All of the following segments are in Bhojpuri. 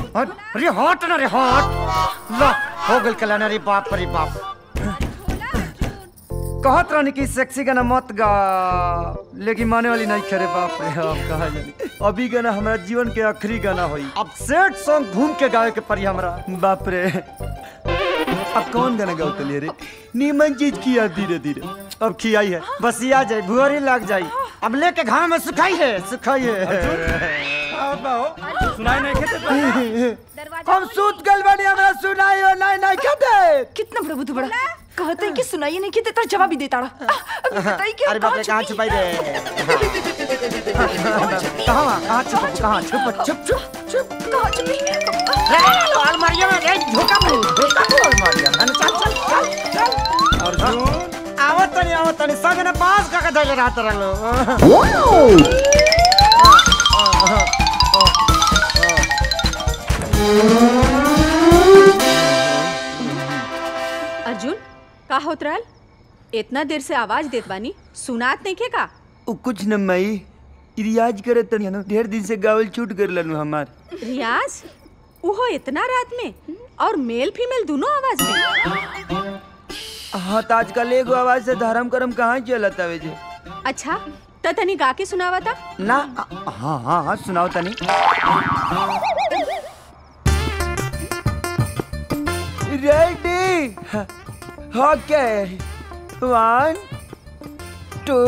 हट अरे हट ना रे हट ला हो गल कल्याण रे बाप रे बाप कहत रहनी कि सेक्सी गाना मत गा लेकिन माने वाली नहीं करे बाप रे हम कहा जानी अभी गाना हमारा जीवन के आखिरी गाना होई अब सेट सॉन्ग घूम के गावे के पड़ी हमरा बाप रे अब कौन गाना गाओ तलिए रे नीमन चीज किया धीरे धीरे अब खियाई है बस ये आ जाए भुअरी लग जाई अब लेके घाम में सुखाई है सुखाई है सुनाई नहीं खेते हम सूत गल बनी हमरा सुनाई हो नहीं नहीं कहते कितना प्रभु तू बड़ा कहते हैं कि सुनाइए नहीं कि तेरा जवाब ही देता रहा अभी बताइए कि अरे बाप रे कहाँ छुपाई दे कहाँ कहाँ छुप कहाँ छुप छुप छुप छुप कहाँ छुपी अलमारिया में रे झोका मुंह झोका मुंह अलमारिया में चल चल चल चल अर्जुन आवत तनी आवत तनी संग ने पास का का धैले रहत रहलो अर्जुन का होत रहल इतना देर से आवाज देत बानी सुनात नहीं खे का उ कुछ न मई रियाज करे तनी न ढेर दिन से गावल छूट कर लनु हमार रियाज उहो इतना रात में और मेल फीमेल दोनों आवाज में हाँ तो आजकल एगो आवाज से धर्म करम कहाँ चलत आवे जे अच्छा त तनी गा के सुनावा था ना हाँ हाँ हाँ सुनाओ तनी ready okay one two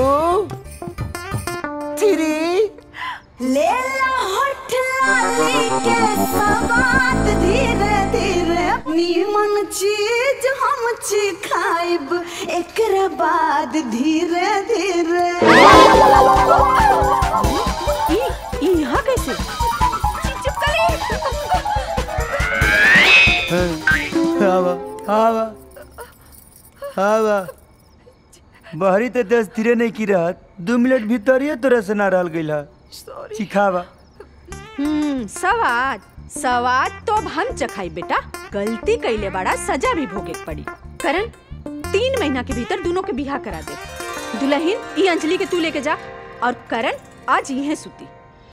three ले ला होठ लाली के सवाद धीरे धीरे नीमन चीज हम ची खाइब एकरा बाद धीरे धीरे ई ई यहाँ कैसे चुप करी हवा हवा हवा बहरी तो दस धीरे नहीं की रहत दू मिनट भीतर ही तोरा से ना रहल गइल है सिखावा हम्म सवाद सवाद तो अब हम चखाई बेटा गलती कैले बड़ा सजा भी भोगे के पड़ी करण तीन महीना के भीतर दोनों के बिहा करा दे दुल्हन ई अंजलि के तू लेके जा और करण आज यहीं सुती